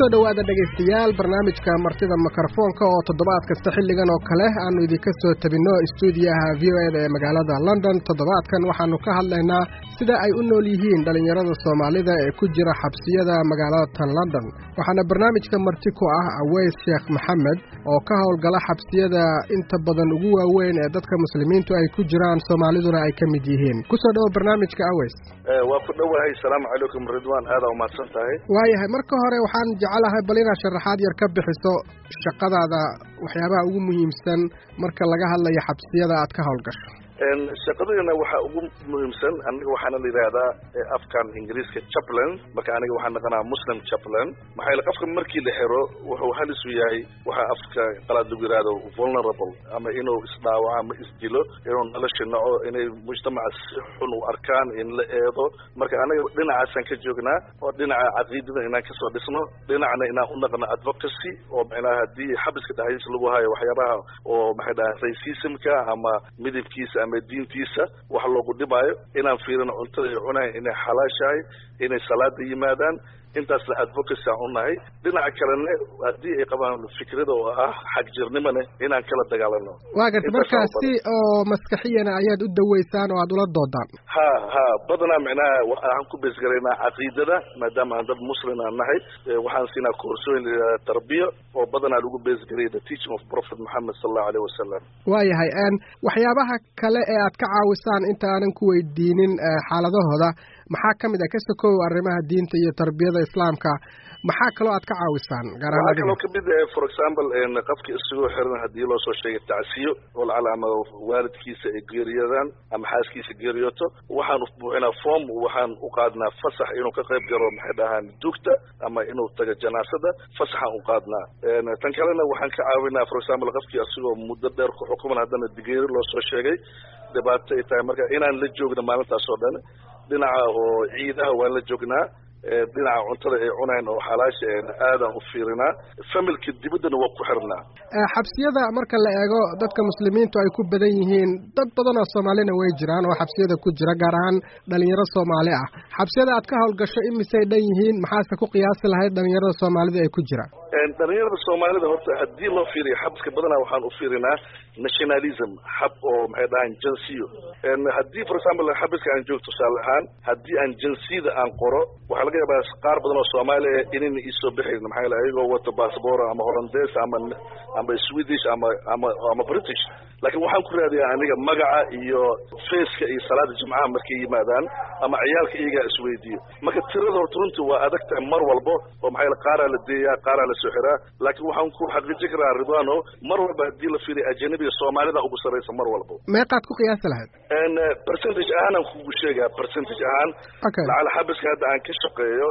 kusoo dhowaada dhegaystayaal barnaamijka martida mikrofoonka oo toddobaad kasta xilligan oo kale aanu idinka soo tabinno istuudiyaha v o eda ee magaalada london toddobaadkan waxaanu ka hadlaynaa sida ay u nool yihiin dhallinyarada soomaalida ee ku jira xabsiyada magaalada london waxaana barnaamijka marti ku ah aweys sheekh maxamed oo ka howlgala xabsiyada inta badan ugu waaweyn ee dadka muslimiintu ay ku jiraan soomaaliduna ay ka mid yihiin kusoo dhowo barnaamijka aweys waa ku dhowahay asalaamu calaykum ridwan aada umahadsan tahay waayahay marka hore waxaan jecelahay bal inaad sharaxaad yar ka bixiso shaqadaada waxyaabaha ugu muhiimsan marka laga hadlayo xabsiyada aad ka howlgasho shaqadeena waxaa ugu muhiimsan aniga waxaana la yidhaahdaa afkan ingiriiska chaplain marka aniga waxaan naqanaa muslim chaplain maxaa yaele qofka markii la xiro wuxuu halis u yahay waxaa afka qalaad lagu yidhahdo vulnerable ama inuu isdhaawaco ama isdilo inuu nolosha naco inay mujtamaca si xun u arkaan in la eedo marka anaga dhinacaasaan ka joognaa oo dhinaca caqiidada inaan kasoo dhisno dhinacna inaan u naqno advocacy oo macnaha haddii xabiska dhexdiisa lagu hayo waxyaabaha oo maxay dhaha racismka ama midabkiisa ama diintiisa wax loogu dhibaayo inaan fiirino cuntada ay cunayan inay xalaashahay inay salaada yimaadaan intaasna advocacy aan unahay dhinaca kalena haddii ay qabaan fikrada oo ah xagjirnimone inaan kala dagaalano waa garta markaa si oo maskaxiyana ayaad u daweysaan oo aad ula doodaan ha ha badanaa micnaha waxaan ku beesgaraynaa caqiidada maadaama aan dad muslim aan nahay waxaan siinaa koorsooyin tarbiya oo badanaa lagu beesgaraya the teaching of prophet moxamed sala allahu alayh wasalam waayahay waxyaabaha kale ee aad ka caawisaan inta aanan ku weydiinin xaaladahooda maxaa ka mid ah ka sokow arrimaha diinta iyo tarbiyada islaamka maxaa kaloo aad ka caawisaan waxaa kaloo kamid ah for example qofka isagoo xiran haddii loo soo sheegay tacsiyo oo lacala ama waalidkiisa ay geeriyodaan ama xaaskiisa geeriyooto waxaan buuxinaa form waxaan u qaadnaa fasax inuu ka qayb galo maxay dhahaan dugta ama inuu tago janaasada fasaxaan u qaadnaa tan kalena waxaan ka caawinaa for example qofkii isagoo muddo dheer ku xukuman haddana digeeri loo soo sheegay dhibaato ay tahay marka inaan la joogno maalintaas oo dhan dhinaca oo ciidaha waan la joognaa dhinaca cuntada ay cunayn oo xalaasha aadaan u fiirinaa familka dibaddana waa ku xirnaa xabsiyada marka la eego dadka muslimiintu ay ku badan yihiin dad badan oo soomaalina way jiraan oo xabsiyada ku jira gaar ahaan dhalinyaro soomaali ah xabsiyada aad ka howlgasho imisay dhan yihiin maxaase ku qiyaasi lahayd dhalinyarada soomaalida ay ku jiraan dhalinyarada soomaalida horta haddii loo fiiriyo xabiska badanaa waxaan u fiirinaa nationalism xab oo maxay dhahaan jansiyo haddii for example xabiska aan joogto tusaale ahaan haddii aan jansiyada aan qoro waxaa laga yaabaa qaar badan oo soomaaliya inayna iisoo bixayn maxaa yaele ayagoo wato bassbor ama hollandes ama ama swedish ama ama ama british laakiin waxaan ku raadiyaa aniga magaca iyo faceka iyo salaada jimcaha markay yimaadaan ama ciyaalka iyagaa isweydiiyo marka tirada horta runtii waa adag tahay mar walbo oo maxaa yaele qaaraa la deeyaa qaaraa la soo xiraa laakiin waxaan ku xaqiijin karaa ridwano mar walba haddii la fiiriya ajanabiga soomaalida ugu sarraysa mar walbo meeqaad ku qiyaasi lahayd percentage ahaanaan kugu sheegaa percentage ahaan lacala xabiska hadda aan ka shaqeeyo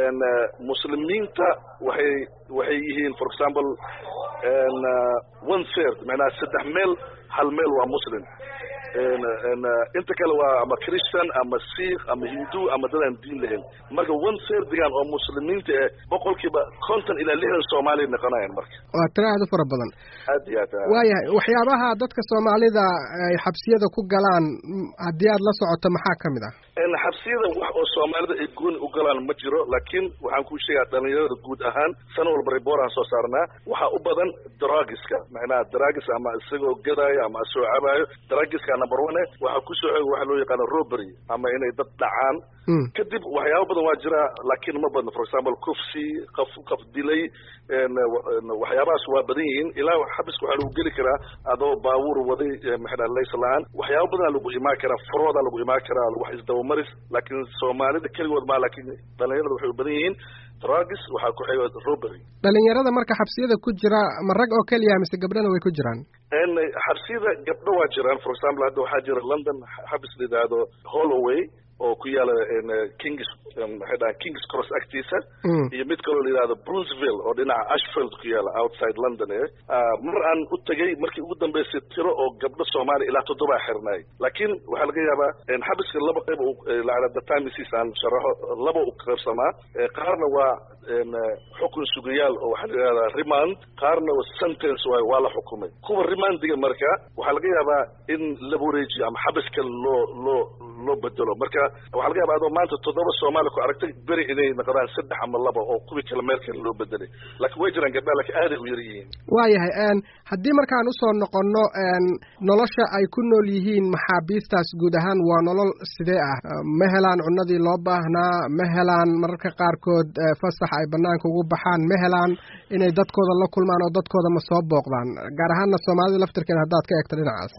muslimiinta waxay waxay yihiin for example one third macnaha saddex meel hal meel waa muslim inta kale waa ama christian ama sikh ama hindu ama dadaan diin lahayn marka one thirdigan oo muslimiinta eh boqolkiiba konton ilaa lixdan soomaaliya noqonayan marka waa tiro aad u fara badan aad iyo aad waayahay waxyaabaha dadka soomaalida ay xabsiyada ku galaan haddii aad la socoto maxaa ka mid ah xabsiyada wax oo soomaalida ay gooni u galaan ma jiro laakiin waxaan kuu sheegaa dhalinyarada guud ahaan sana walba reboraan soo saarnaa waxaa u badan dragiska macnaha dragis ama isagoo gadaayo ama isagoo cabaayo dragiska number one waxaa kusoo xooga waxa loo yaqaano robery ama inay dad dhacaan kadib waxyaaba badan waa jira laakiin ma badno for example kufsi qaf qaf dilay waxyaabahaas waa badan yihiin ilaa xabiska waxaa lagu geli karaa adoo baabuur waday maxaa lays la-aan waxyaaba badanaa lagu imaan karaa furooda lagu imaan karaa wax isdabamaris laakiin soomaalida keligood maa laakiin dhalinyarada waxay u badan yihiin dragis waxaa ku xiga robery dhalinyarada marka xabsiyada ku jira ma rag oo keliya mise gabdhana way ku jiraan xabsiyada gabdho waa jiraan for example hadda waxaa jira london xabis la yidhaahdo holloway oo ku yaala kings maxay dhahan kings cross agtiisa iyo mid kaloo la yidhahdo brunceville oo dhinaca ashfield ku yaala outside london e mar aan u tegay markii ugu dambeysay tiro oo gabdho soomaaliya ilaa toddobaa xirnaay laakiin waxaa laga yaabaa xabiska laba qayb lacala the timesis aan sharaxo laba u qaybsamaa qaarna waa xukun sugayaal oo waxaa la yidhahdaa remand qaarna sentence waay waa la xukumay kuwa remandiga marka waxaa laga yaabaa in la wareejiyo ama xabiska loo loo loo bedelo marka waxaa laga yaaba adoo maanta toddoba soomaali ku aragtay beri inay noqdaan saddex ama laba oo kuwii kale meel kale loo bedelay laakiin way jiraan gabdhaha laakiin aaday u yar yihiin waayahay haddii markaan usoo noqonno nolosha ay ku nool yihiin maxaabiistaas guud ahaan waa nolol sidee ah ma helaan cunadii loo baahnaa ma helaan mararka qaarkood fasax ay banaanka ugu baxaan ma helaan inay dadkooda la kulmaan oo dadkooda ma soo booqdaan gaar ahaanna soomaalida laftirkeeda haddaad ka eegto dhinacaas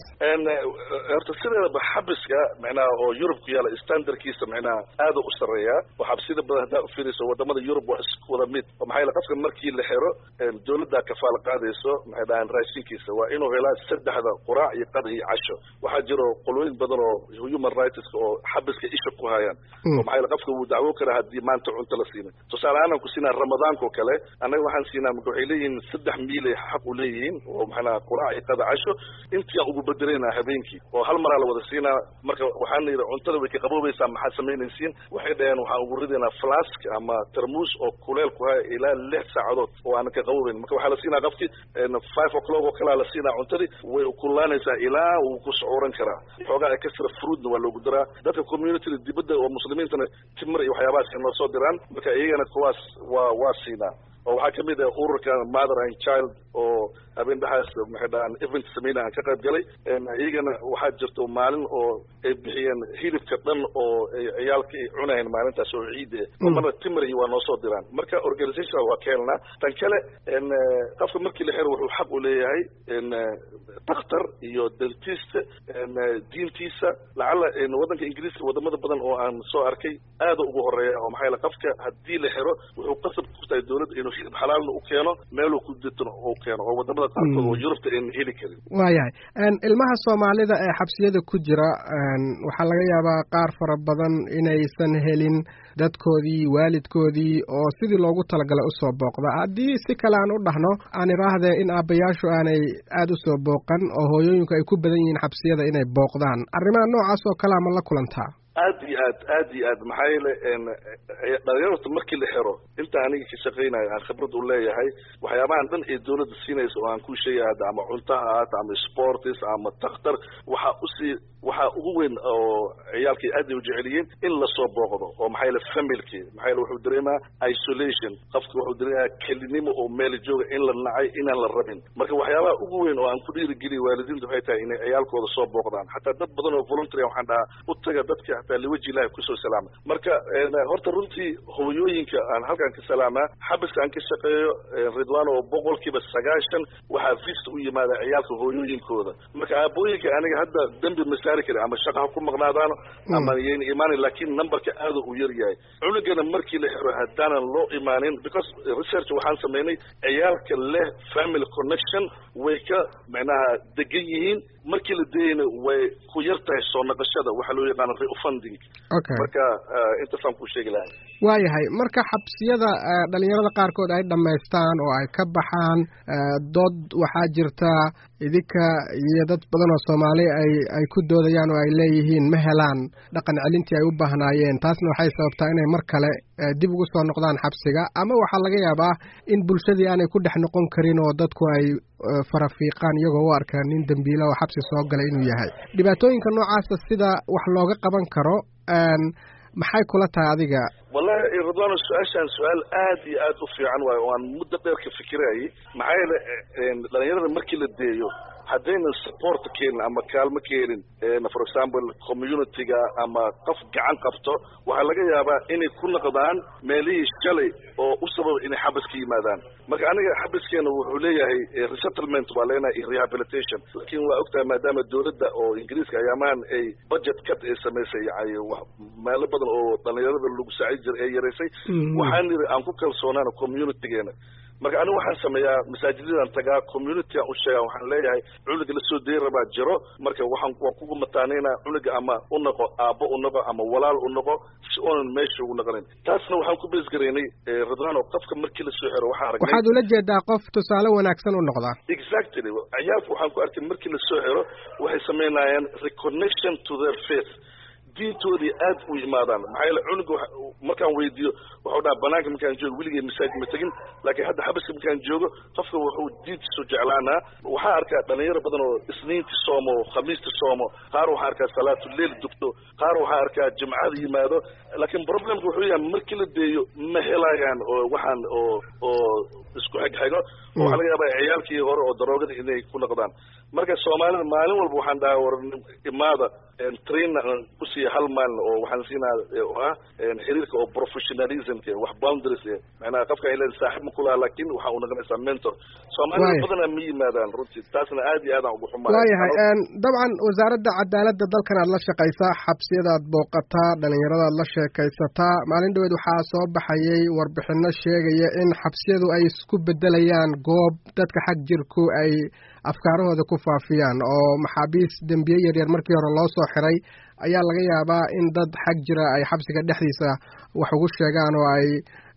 horta sideedaba xabiska micnaha oo yurub ku yaala standardkiisa micnaha aada u sareeya oo xabsida badan haddaa ufiirayso wadamada yurub waa isku wada mid oo maxaa yele qofka markii la xiro dawladdaa kafaala qaadayso maxay dhahaan raashinkiisa waa inuu helaa saddexda quraac iyo qada iyo casho waxaa jiro qolooyin badan oo human rights oo xabiska isha ku hayaan oo maxaa yele qofka wuu dacwo karaa haddii maanta cunto la siina tusaale ahaan aan ku siinaa ramadaanka oo kale annaga waxaan siinaa marka waxay leeyihiin saddex miilay xaq u leeyihiin oo maxanaa quraac iyo qada casho intii aan ugu bedelaynaa habeenkii oo hal maraa la wada siinaa marka waxaana yidhi cuntada way ka qaboobaysaa maxaad samaynaysiin waxay dhaheen waxaan ugu ridaynaa flask ama tarmuus oo kuleel ku haya ilaa lix saacadood oo aanan ka qaboobayn marka waxaa la siinaa qofkii five o'clock oo kalea la siinaa cuntadii way ukulaanaysaa ilaa wuu ku socuran karaa xoogaa extra fruitna waa loogu daraa dadka communityda dibadda oo muslimiintana timir iyo waxyaabahaas noo soo diraan marka iyagana kuwaas waa waa siinaa oo waxaa kamid ah ururka mother and child oo habeen dhexaas maxay dhahaan event sameyna aan ka qayb galay iyagana waxaa jirto maalin oo ay bixiyeen hilibka dhan oo ay ciyaalka ay cunayeen maalintaas oo ciid eh oo marna timir iyo waa noo soo diraan marka organization waa ka helnaa tan kale qofka markii la xiro wuxuu xaq u leeyahay dakhtar iyo dentist diintiisa lacala waddanka ingiriiska wadamada badan oo aan soo arkay aada ugu horeeya oo maxaa yaele qofka haddii la xiro wuxuu qasab ku tahay dawladda inuu hilib xalaalna u keeno meeluu ku ditno u keeno oo wadamada qaarkood oo yurubta ayna heli karin waayahay ilmaha soomaalida ee xabsiyada ku jira waxaa laga yaabaa qaar fara badan inaysan helin dadkoodii waalidkoodii oo sidii loogu talagalay usoo booqda haddii si kale aan u dhahno aan idhaahdee in aabbayaashu aanay aada usoo booqan oo hooyooyinku ay ku badan yihiin xabsiyada inay booqdaan arrimaha noocaas oo kalea ma la kulantaa aad iyo aad aad iyo aad maxaa yeele dhalinyarta markii la xiro inta aniga ka shaqaynayo aan khibrad u leeyahay waxyaabahan dhan ee dawladda siinaysa oo aan ku sheegay hadda ama cunto ha ahaato ama sportis ama takhtar waxaa usii waxaa ugu weyn oo ciyaalkay aad ay u jecelyihiin in lasoo booqdo oo maxaa yeele familki maxaa yeele wuxuu dareemaa isolation qofka wuxuu dareemayaa kelinimo oo meel jooga in la nacay inaan la rabin marka waxyaabaha ugu weyn oo aan ku dhiirigeliya waalidiinta waxay tahay inay ciyaalkooda soo booqdaan xataa dad badan oo voluntary waxaan dhahaa u taga dadka hataa liwaji ilahi kusoo salaama marka horta runtii hooyooyinka aan halkaan ka salaamaa xabiska aan ka shaqeeyo ridwaan oo boqolkiiba sagaashan waxaa vista u yimaada ciyaalka hooyooyinkooda marka aabooyinka aniga hadda dembi ma saari kari ama shaqa ha ku maqnaadaano ama yayna imaanin laakiin numberka aada u yar yahay cunugana markii la xiro haddaanan loo imaanin because research waxaan samaynay ciyaalka leh family connection way ka macnaha degan yihiin markii la dayayna way ku yar tahay soo naqashada waxaa loo yaqaana refunding okay marka intaasaan ku sheegi lahay waayahay marka xabsiyada dhalinyarada qaarkood ay dhammaystaan oo ay ka baxaan dood waxaa jirta idinka iyo dad badan oo soomaali ay ay ku doodayaan oo ay leeyihiin ma helaan dhaqan celintii ay u baahnaayeen taasna waxay sababtaa inay mar kale dib ugu soo noqdaan xabsiga ama waxaa laga yaabaa in bulshadii aanay ku dhex noqon karin oo dadku ay farafiiqaan iyagoo u arkaan nin dembiila oo xabsi soo galay inuu yahay dhibaatooyinka noocaasa sida wax looga qaban karo maxay kula tahay adiga wallahi ridwano su-aashaan su-aal aad iyo aad u fiican waayo oo aan muddo dheer ka fikirayay maxaa yeele dhalinyarada markii la deeyo haddaynan support keenin ama kaalmo keenin for example communityga ama qof gacan qabto waxaa laga yaabaa inay ku noqdaan meelihii shalay oo u sababa inay xabas ka yimaadaan marka aniga xabaskeena wuxuu leeyahay resettlement waa leenahay iyo rehabilitation laakiin waa ogtahay maadaama dawladda oo ingiriiska ayaamahan ay budget cut ay samaysay yani meelo badan oo dhalinyarada lagu saacid jira ee yaraysay waxaan niri aan ku kalsoonaana communitygeena marka anigu waxaan sameeyaa masaajidadaan tagaa communitygaan u sheegaa waxaan leeyahay cunuga lasoo dayi rabaa jiro marka waxaan waan kugu mataanaynaa cunuga ama u noqo aabbo u noqo ama walaal u noqo si oonan meesha ugu noqonin taasna waxaan ku beesgaraynay ridwaan oo qofka markii lasoo xiro waxaan aragnay waxaad ula jeedaa qof tusaale wanaagsan u noqdaa exactly ciyaalka waxaan ku arkay markii lasoo xiro waxay samaynayaan reconnection to their faith diintoodii aad u imaadaan maxaa yeele cunuga markaan weydiiyo wuxuu dhaha banaanka markaan joogo weligay masaajid ma tegin laakiin hadda xabaska markaan joogo qofka wuxuu diintiisu jeclaanaa waxaa arkaa dhalinyaro badan oo isniintii soomo khamiistii soomo qaar waxaa arkaa salaatuleil dugto qaar waxaa arkaa jimcada yimaado laakiin problemka wuxuu yahay markii la deeyo ma helayaan oo waxaan oo oo isku xigxigo oo waxaa laga yaabaa ciyaalkii hore oo daroogada inay ku noqdaan marka soomaalida maalin walba waxaan dhahaa war imaada train ku siiya hal maalin oo waxaan siinaa oo ah xiriirka oo professionalismka wax boundaries macnaha qofka ay leedahay saaxiib ma kulaha laakiin waxa uu noqonaysaa mentor soomaalida badanaa ma yimaadaan runtii taasna aad iyo aadaan ugu xumaa waayahay dabcan wasaaradda cadaaladda dalkan aad la shaqaysaa xabsiyadaad booqataa dhalinyaradaad la sheekaysataa maalin dhaweed waxaa soo baxayay warbixino sheegaya in xabsiyadu ay isku bedelayaan goob dadka xag jirku ay afkaarahooda ku faafiyaan oo maxaabiis dembiye yaryar markii hore loo soo xiray ayaa laga yaabaa in dad xag jira ay xabsiga dhexdiisa wax ugu sheegaan oo ay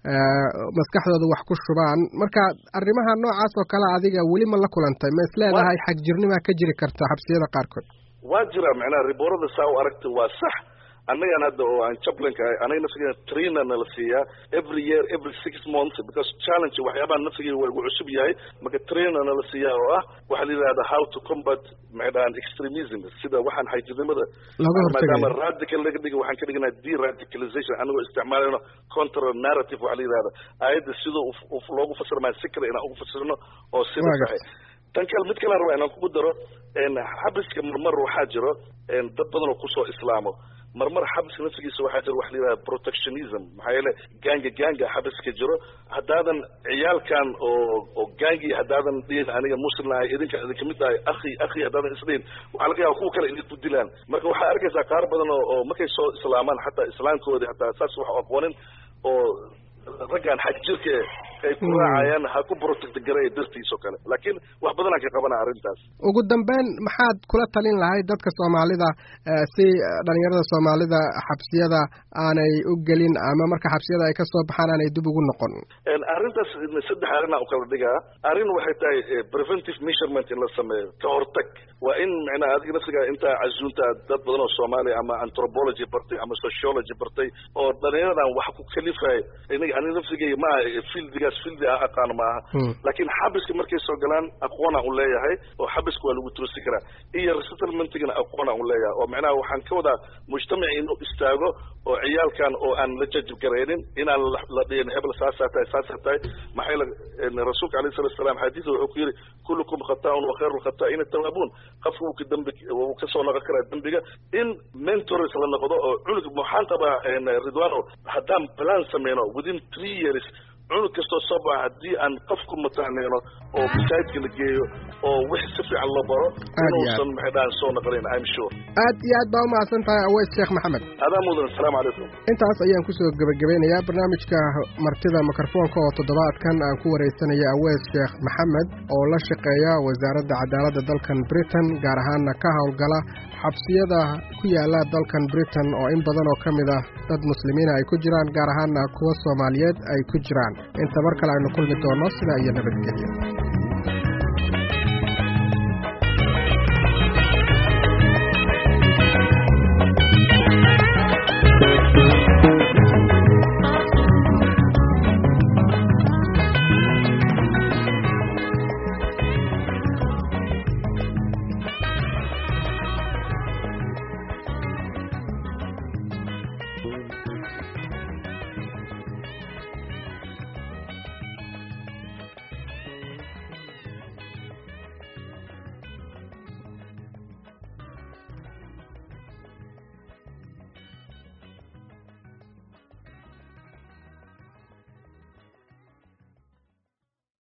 maskaxdooda wax ku shubaan marka arrimaha noocaas oo kale adiga weli ma la kulantay ma is leedahay xag jirnimaa ka jiri karta xabsiyada qaarkood waa jira macnaha riboorada saa u aragtay waa sax annagan hadda oo aan jablanka ahay anaga nafsigeena traina nala siiyaa every year every six months because challenge waxyaabaha nafsigeena waa igu cusub yahay marka traina nala siiyaa oo ah waxaa la yidhahda how to combat maxay dhahaan extremism sida waxaan xagjirnimada maadaama radical laga dhiga waxaan ka dhiganaa deradicalization anagoo isticmaalayno contra narrative waxaa la yidhahda aayadda sida loogu fasirmaya si kale inaan ugu fasirno oo sida sahay tan kale mid kale rabaa inaan kugu daro xabiska marmar waxaa jiro dad badan oo kusoo islaamo marmar xabiska nafsigiisa waxaa jira waxa la yidhaha protectionism maxaa yeele gaanga gaanga xabiska jiro haddaadan ciyaalkan oo oo gaangi haddaadan dhihin aniga muslim ahay idinka idin kamid tahay akhi akhi haddaadan isdhihin waxaa laga yaaba kuwa kale inay ku dilaan marka waxaa arkaysaa qaar badan oo oo markay soo islaamaan xataa islaamkoodii hataa saas wax aqoonin oo raggaan xaj jirka ay ku raacayaan ha ku protect garay dartiis oo kale laakiin wax badanaan ka qabana arrintaas ugu dambeyn maxaad kula talin lahayd dadka soomaalida si dhalinyarada soomaalida xabsiyada aanay u gelin ama marka xabsiyada ay kasoo baxaan aanay dib ugu noqon arrintaas saddex arrinaa u kala dhigaa arrin waxay tahay preventive measurement in la sameeyo ka hortag waa in macnaha adiga nafsiga intaa casuunta dad badan oo soomaaliya ama anthropology bartay ama sociology bartay oo dhalinyaradan wax ku kalifay aniga aniga nafsigeyga ma aha fieldigaas fieldi ah aqaan ma aha laakiin xabiska markay soo galaan aqoonaan u leeyahay oo xabiska waa lagu toosi karaa iyo resettlementigana aqoonaan u leeyahay oo macnaha waxaan ka wadaa mujtamaci inuu istaago oo ciyaalkan oo aan la jajib garaynin inaan la dhihin hebel saasaa tahay saasaa tahay maxaa yeele rasuulka alayhi salatu wasalaam xadiisa wuxuu ku yidhi kullukum khata'un wa khayru lkhata'ina tawaabuun qofka wuu ka dambi wuu kasoo noqon karaa dembiga in mentors la noqdo oo cunug waxaan qabaa ridwano haddaan plan sameyno within three years cunug kastoo soo baxa haddii aan qofku mataaneyno oo masaajidka la geeyo oo wix si fiican loo baro inuusan maxay dhahan soo noqonayn i'm sure aad iyo aad baa umahadsan tahay aweys sheekh maxamed adaa mudan asalaamu calaykum intaas ayaan kusoo gebagabeynayaa barnaamijka martida mikrofoonka oo toddobaadkan aan ku wareysanaya aweys sheekh maxamed oo la shaqeeya wasaaradda cadaaladda dalkan britain gaar ahaana ka howlgala xabsiyada ku yaala dalkan britain oo in badan oo ka mid ah dad muslimiina ay ku jiraan gaar ahaana kuwa soomaaliyeed ay ku jiraan inta mar kale aynu kulmi doonno sidaa iyo nabadgelyo